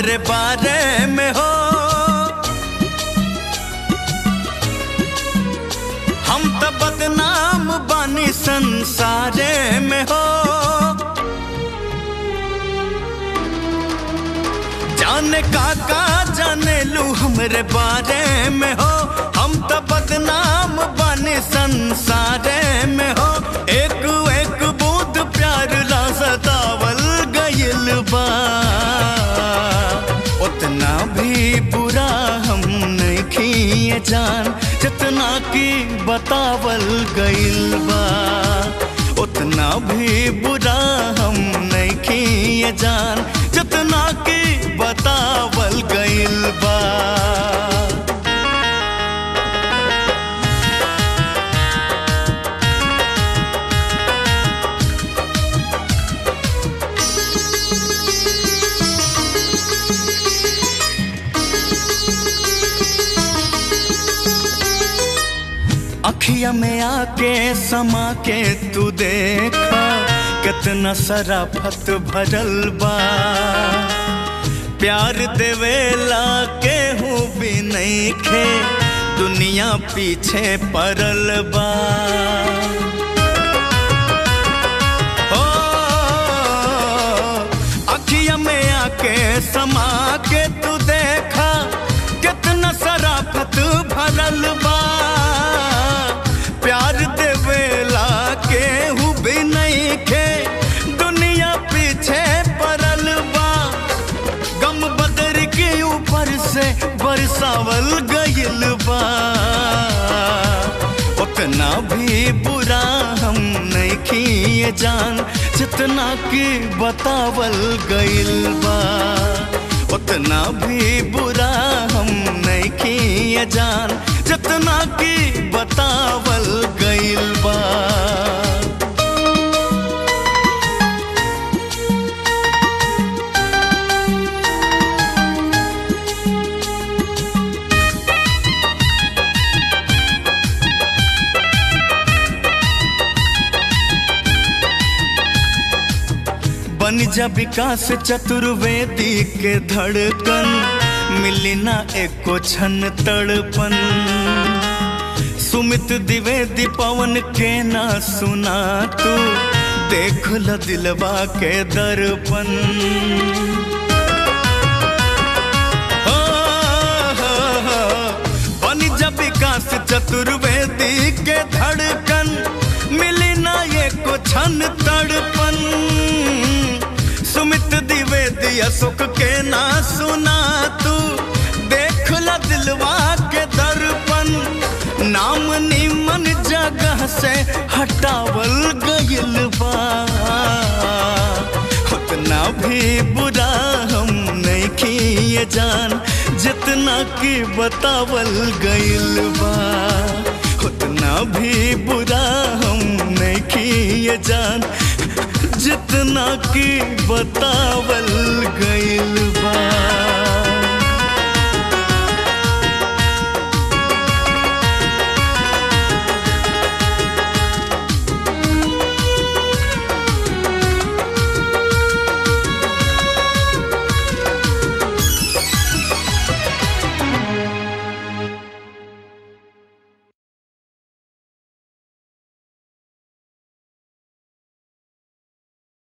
हमरे बारे में हो हम तो बदनाम बानी संसारे में हो जाने काका जाने लू हमरे बारे में हो हम तो बदनाम बानी संसारे में हो एक एक बूंद प्यार ला सतावल गइल बा उतना भी बुरा हम नहीं खिए जान जितना की बतावल गइल बा उतना भी बुरा हम नहीं खिए जान जितना की बतावल गइल बा अखिया में आके समा के तू देखा कितना सराफत भरल बा प्यार देवेला केहू भी नहीं खे दुनिया पीछे पड़ल बा ओ, अखिया में आके समा के तू देखा कितना सराफत भरल बा प्यार देवेला केहू भी नहीं खे दुनिया पीछे पड़ल बा गम बदर के ऊपर से बरसावल गइल बा उतना भी बुरा हम नहीं किए जान जितना कि बतावल गइल बा उतना भी बुरा हम नहीं किए जान जितना कि बतावल गइल बा बन जा विकास चतुर्वेदी के धड़कन मिली ना एको छन तड़पन सुमित द्विवेदी पवन के ना सुना तू देख ल दिलवा के दर्पण हो, हो, हो, बन जा विकास चतुर्वेदी के धड़कन मिली ना एको छन तड़पन सुमित द्विवेदी अशोक के ना सुना तू देख ला दिलवा के दर्पण नाम निमन जगह से हटावल गइल बा उतना भी बुरा हम नहीं किए जान जितना कि बतावल गइल बा उतना भी बुरा हम नहीं किए जान जितना कि बतावल गइल बा